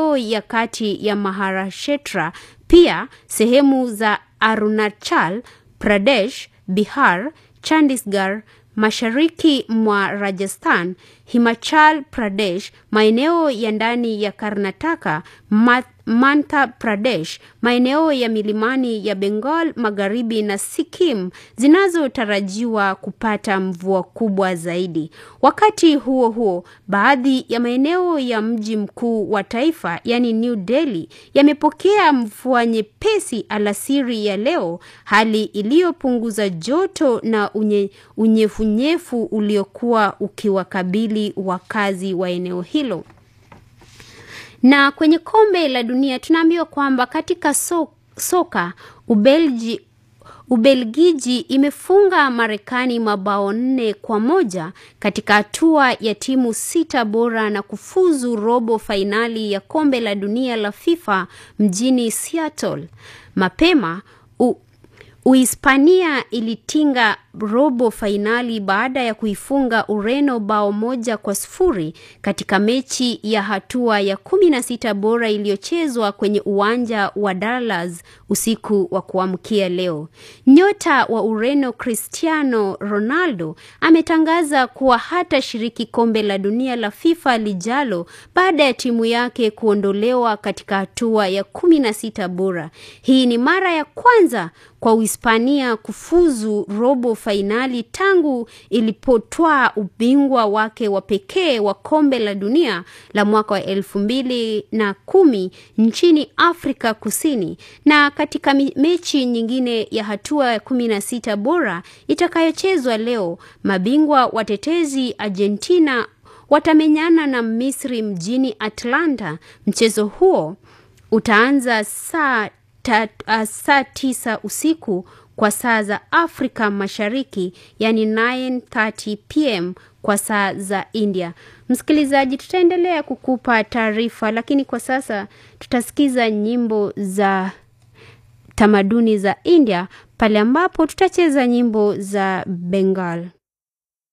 maeneo ya kati ya Maharashtra, pia sehemu za Arunachal Pradesh, Bihar, Chandigarh, mashariki mwa Rajasthan, Himachal Pradesh, maeneo ya ndani ya Karnataka, Madhya Pradesh, maeneo ya milimani ya Bengal Magharibi na Sikkim zinazotarajiwa kupata mvua kubwa zaidi. Wakati huo huo, baadhi ya maeneo ya mji mkuu wa taifa, yani New Delhi, yamepokea mvua nyepesi alasiri ya leo, hali iliyopunguza joto na unye, unyevunyevu uliokuwa ukiwakabili wakazi wa eneo hilo. Na kwenye kombe la dunia tunaambiwa kwamba katika so, soka Ubelgi, Ubelgiji imefunga Marekani mabao nne kwa moja katika hatua ya timu sita bora na kufuzu robo fainali ya kombe la dunia la FIFA mjini Seattle. Mapema u, Uhispania ilitinga robo fainali baada ya kuifunga Ureno bao moja kwa sufuri katika mechi ya hatua ya kumi na sita bora iliyochezwa kwenye uwanja wa Dallas usiku wa kuamkia leo. Nyota wa Ureno Cristiano Ronaldo ametangaza kuwa hatashiriki kombe la dunia la FIFA lijalo baada ya timu yake kuondolewa katika hatua ya kumi na sita bora. Hii ni mara ya kwanza kwa Uhispania kufuzu robo fainali tangu ilipotwaa ubingwa wake wa pekee wa kombe la dunia la mwaka wa elfu mbili na kumi nchini Afrika Kusini. Na katika mechi nyingine ya hatua ya kumi na sita bora itakayochezwa leo, mabingwa watetezi Argentina watamenyana na Misri mjini Atlanta. Mchezo huo utaanza saa uh, saa tisa usiku kwa saa za Afrika Mashariki, yani 9:30 pm kwa saa za India. Msikilizaji, tutaendelea kukupa taarifa, lakini kwa sasa tutasikiza nyimbo za tamaduni za India pale ambapo tutacheza nyimbo za Bengal.